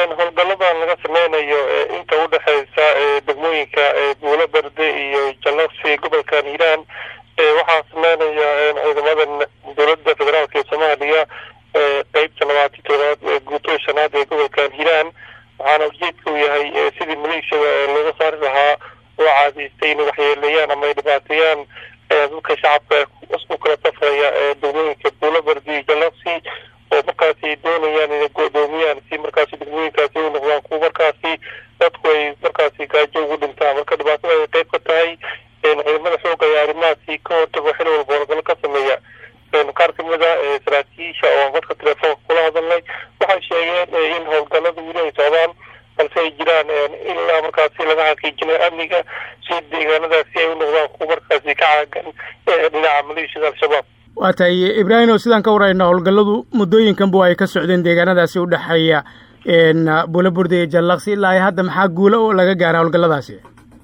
howlgaladan laga sameynayo inta udhexeysa degmooyinka buulo berde iyo jallaqsi gobolkan hiiraan waxaa sameynaya ciidamada dowladda federaalk ee soomaaliya qeybta labaatan toobaad guutada shanaad ee gobolkan hiiraan waxaana ujeedka uu yahay sidii maleeshiyada looga saari lahaa oo caadaystay inay waxyeeleeyaan ama ay dhibaateeyaan dadka shacabka u kala safraya degmooyinka buulo berde iyo jallaqsi oo markaasi doonayaan inay go-doomiyaan si markaasi degmooyinkaasi u noqdaan kuwa markaasi dadku ay markaasi gaajo ugu dhintaan marka dhibaatada ay qeyb ka tahay ciidamada xooga ayaa arrimahaasi ka hortago xil walba howlgalo ka sameeya qaar kamid a saraakiisha oo dadka telefoonka kula hadalnay waxay sheegeen in howlgalada weli ay socdaan balse ay jiraan ilaa markaasi laga xaqiijinayo amniga si deegaanadaasi ay u noqdaan kuwa markaasi ka caagan dhinaca maleeshiyada al-shabaab waa tahay ibraahim oo sidaan ka warayna howlgalladu muddooyinkanba ay ka socdeen deegaanadaasi u dhexeeya buulo burde iyo jallaqsi ilaa ay hadda maxaa guulo oo laga gaara howlgalladaasi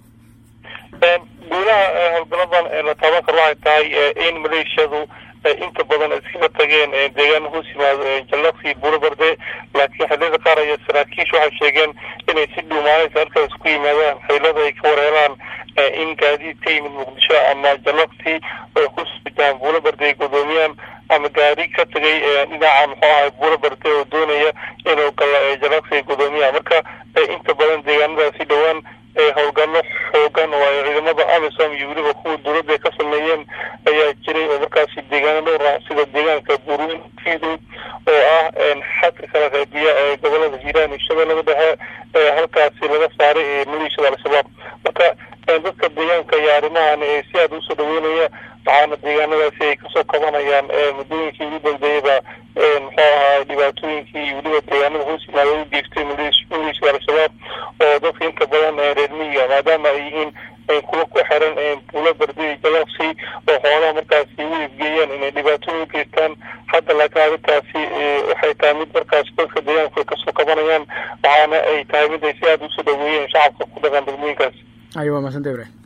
guulaha howlgaladan la taaban karo waxay tahay in maleeshiyadu inta badan iskaga tageen deegaan hoos yimaado jallaqsi buulo berde laakiin xilliyada qaar aya saraakiisha waxay sheegeen inay si dhuumaanaysa halkaas ku yimaadaan xaylada ay ka wareeraan in gaadiid ka yimid muqdisho ama jallaqsi ay ku sujaan buulo berde ay godoomiyaan ama gaari ka tagay dhinaca muxuu ahay buulo berde oo doonaya inuu gala jallaqsi ay godoomiyaan marka inta badan deegaanadaasi dhowaan howlgallo xoogan oo ay ciidamada amisom iyo weliba kuwa dowladda ka sameeyeen ayaa jiray oo markaasi deegaano dhowr ah sida deegaanka buurweyn fiidow oo ah xadka kala qeybiya ee gobolada hiiraan iyo shabeellada dhexe halkaasi laga saaray maleeshiyada al-shabaab marka dadka deegaanka iyo arrimahan si aada usoo dhaweynaya waxaana deegaanadaasi ay kasoo kabanayaan muddooyinkii ugu dambeeyaba muxuu ahaa dhibaatooyinkii iyo weliba deegaanada hoos yimaada u geystay maleeshiyada al-shabaab oo dadka inta badan reer miyiga maadaama ay yihiin kuwa ku xiran buulo berde iyo jallaqsi oo xoolaha markaasi u iibgeeyaan inay dhibaatooyin geystaan hadda laakiin arrintaasi waxay tahay mid markaasi dadka deegaanku ay kasoo kabanayaan waxaana ay tahay mid ay si aada usoo dhaweeyeen shacabka ku dhaqan degmooyinkaasi ayo waa maasanta ibrahim